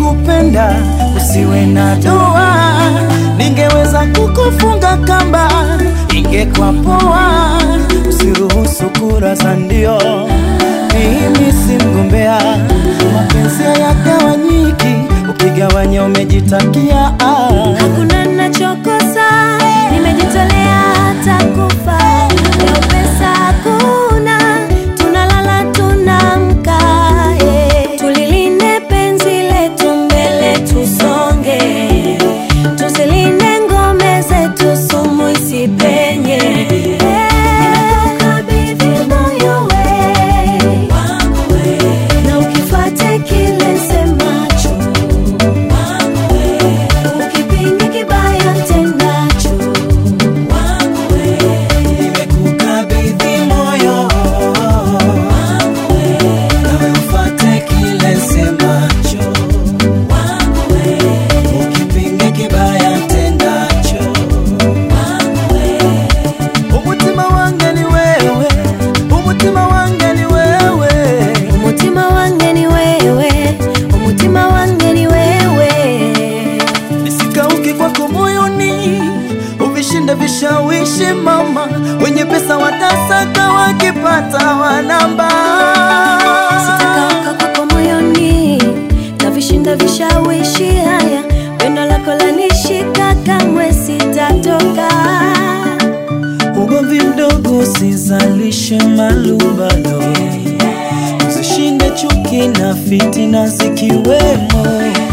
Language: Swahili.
ningekupenda usiwe na doa, ningeweza kukufunga kamba, ingekuwa poa, usiruhusu kura za ndio. Mimi si mgombea, mapenzi hayagawanyiki, ukigawanya umejitakia ah. Hakuna nachokosa, nimejitolea hata kufa. Leo pesa hakuna, tunalala tunamka. eh. Tulilinde penzi letu mbele tusonge, tusilinde ngome zetu sumu isipenye. Nimekukabidhi moyo we, na ukifuate kile semacho Ukipinga kibaya tendacho Nimekukabidhi moyo nawe ufate kile semacho, ukipinga kibaya tendacho. Umutima wange ni wewe, umutima wange ni wewe. umutima wange ni wewe umutima wange ni wewe Nisikauke kwako moyoni, uvishinde vishawishi mama, wenye pesa watasaka, wakipata wanamba. sitakauka kwako moyoni na vishinda vishawishi haya pendo lako lanishika kamwe sitatoka Ugomvi mdogo usizalishe malumbano, usishinde chuki na fitina zikiwemo.